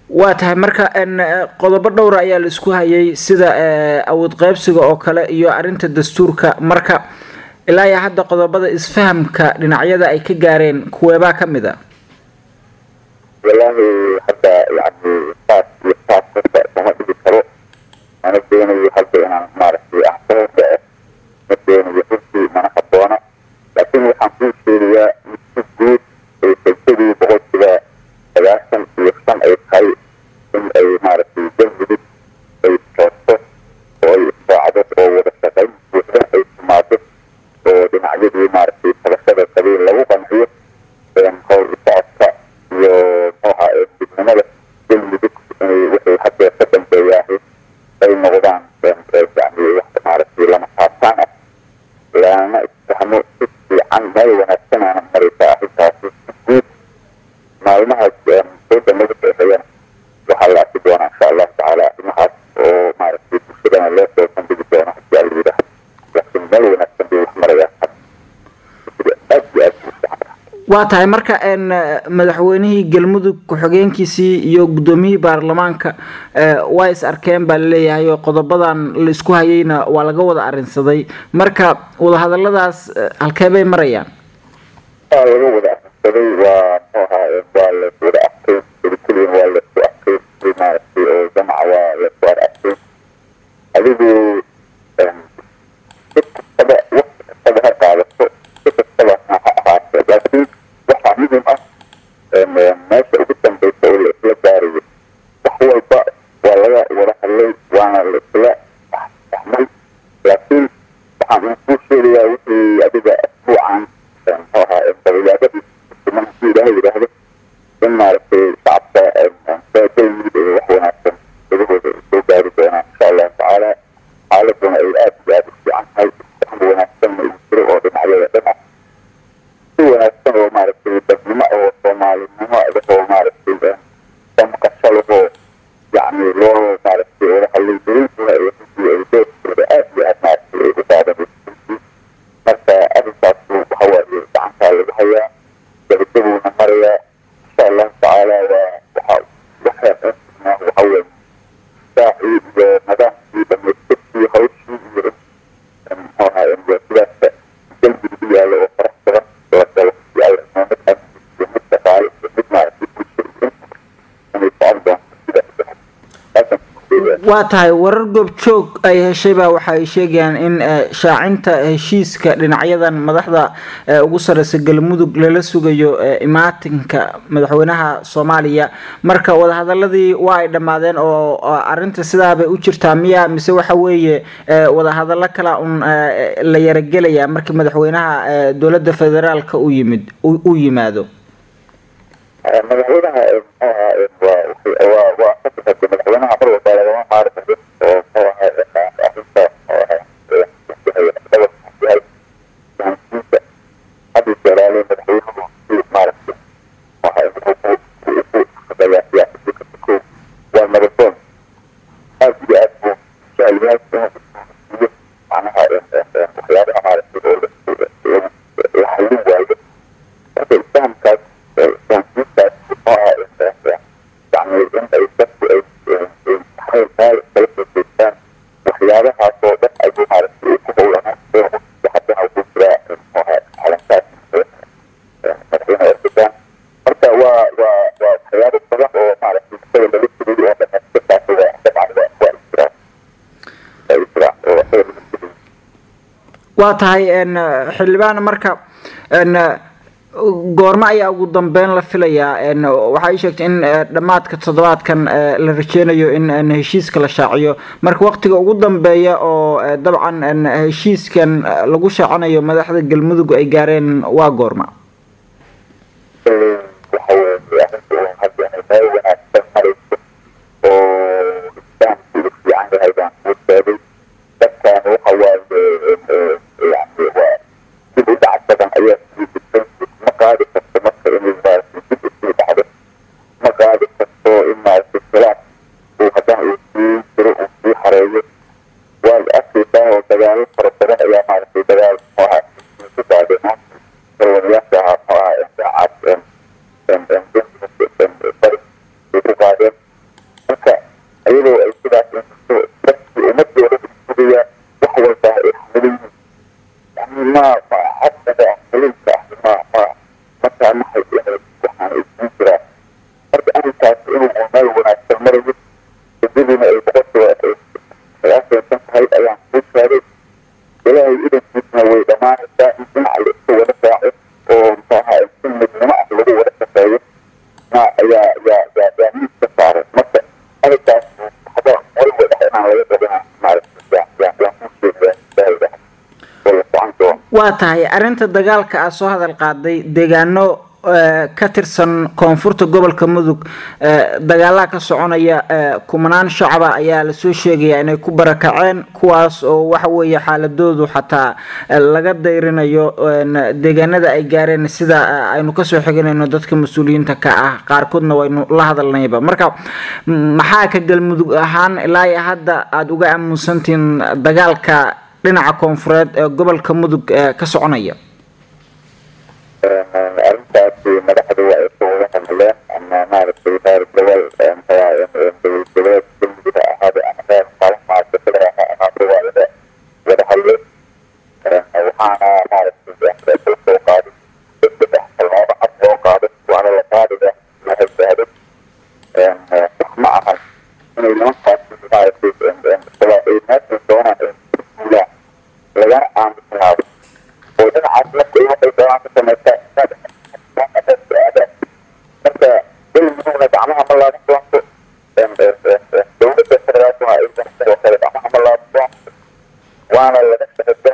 waa tahay marka qodobo dhowra ayaa la isku hayay sida awood qeybsiga oo kale iyo arrinta dastuurka marka ilaa iyo hadda qodobada isfahamka dhinacyada ay ka gaareen kuweebaa ka mid a wallaahi hadda yani saas iyo saas horta kama dhigi karo mana doonayo hadda inaan maaragtay axsaabka ah ma doonayo runtii mana haboona laakiin waxaan kuu sheegayaa si guud ay sajadii boqolkiiba sagaashan iyo shan ay tahay in ay maaragtay galmudug ay toosto oo ay israacdo oo wada shaqayn buuxda ay timaado oo dhinacyadii maaragtay tabashada qabiil lagu qanciyo howl socodka iyo muxuuha midnimada galmudug waxay hadda ka dambeeyaahay ay noqdaan yani wax maaragtay lama taabtaan ah lana isfahmo si fiican meel wanaagsanaana maraysaa arrintaasi si guud maalmahaas sooda laga beexeeyana waxaa la arki doonaa insha allahu tacaala arrimahaas oo maaragtay bulshadana loo soo bandhigi doono hadii alla yidhaah laakiin meel wanaagsan bay wax marayaan aad iyo aad u fiican waa tahay marka madaxweynihii galmudug ku-xigeenkiisii iyo guddoomiyihii baarlamaanka waa is arkeen baa laleeyahay oo qodobadan la isku hayayna waa laga wada arinsaday marka wadahadaladaas halkee bay marayaan waa laga wada arinsaday waa muxuu ahaa waa la wada arkay keliya waa laisku arkay si maaragtay oo jamaca waa laisku ar arkay adigu si kastaba waqti kastaba ha qaadato si kastaba ha ahaate laakiin waxaa muhim ah meesha ugu dambeysa oo la isla gaarayo wax walba waa laga wada hadlay waana la isla fahmay laakiin waxaan kuu sheegayaa wixii adiga asbuucan muxuu ahaa dabayaadadii siman haddii ilaahay yidhaahdo in maaragtay shacabka galmudug ee wax wanaagsan dadahooda ay soo gaari doonaan insha allahu tacaala xaaladuna ay aad iyo aad u fiican tahay isfahm wanaagsanna uu jiro oo dhinacyada dhan ah si wanaagsan oo maaragtay dadnimo oo soomaalinimo adahoo maaragtay damqasho lahoo yacni loo maaragtay wada hadlay daliilkuna ay runtii ay doorkooda aad iyo aad maaragtay ay u qaadanayso marka arrintaas waxa waaye gacantaa lagu hayaa gabagabuuna marayaa insha allahu tacaala waa waxa waxa waxa weeye saacii iyo nidaamkii dhamaystirkii hawshii iyo muxuu ahaa sidaasa galmudug u yaalo oo farax badan oo dalo si alla mid amni iyo mid dhaqaale iyo mid maaragtay bulshada inay socon doonto sidaas waa tahay warar goobjoog ay heshaybaa waxa ay sheegayaan in shaacinta heshiiska dhinacyadan madaxda ugu sareysa galmudug lala sugayo imaatinka madaxweynaha soomaaliya marka wadahadaladii waa ay dhammaadeen oo arinta sidaabay u jirtaa miya mise waxa weeye wadahadalo kala un la yaragelayaa markii madaxweynaha dowladda federaalka u yimid u yimaado madaxweynaha muxuu ahaa waa waa waa fasaxada madaxweynaha mar walba lagama qaari karo oo muxuu ahaa arrinta yahay fahamsiinta hadda jalaale madaxweynuhu si maaragtay wuxuu ku shaqeeyaa siyaasadii kasta kow waa nabaddoon aad iyo aad buu jecel yahay inuu siiyo macnaha waxyaabaha maaragtay oo la hallin waayo marka isfahamkaas fahamsiintaas muxuu ahaa yani in ay dadku ay meel kala soo jeestaan waxyaabahaas oo dhan ayuu maaragtay ku howlanaan doono haddana ugu jiraa muxuu ahaa calankaas madaxweyne erdogan marka waa waa waa waxyaabo badan oo maaragtay isaga laga sugay oo dhamaystirkaas waa dabcan waa waa isjiraa waa isjiraa oo isaga laga sugay waa tahay xildhibaan marka goormo ayaa ugu dambeyn la filayaa waxa ay sheegtay in dhammaadka toddobaadkan la rajeynayo in heshiiska la shaaciyo marka waqtiga ugu dambeeya oo dabcan heshiiskan lagu shaacinayo madaxda galmudug ay gaareen waa goorma waxa weeye arrintu hadda meel wanaagsan marayso oo islaamku u fiican yahay baan kuu sheegay dadkan waxa waaye yani waa dib u dhac badan ayaa sii jirtay ma qaadi karto marka inay maaragtay dib usii dhacdo ma qaadi karto in maaragtay khilaaf uu haddana uu sii jiro uu sii hareeyo waad arkaysaa oo dagaalo fara badan ayaa maaragtay dagaal muxuu ahaa ku saadeen dalwanayaasha ahaa muxuu ahaa daacaad bari meel wanaagsan marayo rajadiina ay boqolkiiba sagaashansan tahay ayaan kuu sheegay ilaahay idankiisna way dhammaanaysaa in dhinac la iska wada raaco oo muxuaha si midnimo ah lagu wada shaqeeyo na ayaa yaa yaa yaa miiska saaray marka arrinkaas hada walba dhex inaan laga dabina maaragtay yaa yaa yaan kuu sheegayaa ilaahay dhahay oo la socon doono waa tahay arrinta dagaalka aad soo hadal qaaday deegaano ka tirsan koonfurta gobolka mudug dagaalaha ka soconaya kumanaan shacaba ayaa lasoo sheegaya inay ku barakaceen kuwaas oo waxa weeye xaaladoodu xataa laga dayrinayo deegaanada ay gaareen sida aynu kasoo xiganayno dadka mas-uuliyiinta ka ah qaarkoodna waynu la hadalnayba marka maxaa ka galmudug ahaan ilaa iyo hadda aada uga aamusantihiin dagaalka dhinaca koonfureed ee gobolka mudug ka soconaya arrintaasi madaxdu waa ay ka wada hadleen ama maaragtay reer gobol dowlad goboleed galmudug ha ahaade ama reer maalmaasakada ha ahaade waa laga wada hadleen waxaana maaragtay kala soo qaaday saddex tallaabo cad loo qaaday waana la qaadaya mahadsaado wax ma ahan inay nimankaasi maaragtay ay meesha doonaan ay guulaan lagana aamusnaado oo dhinacaas lafta waxay doonaan ka samaysaa marka galmudugna gacmaha ma laaban doonto dowladda federaalkuna ay sidoo kale gacmaha ma laaban doonto waana laga shaqay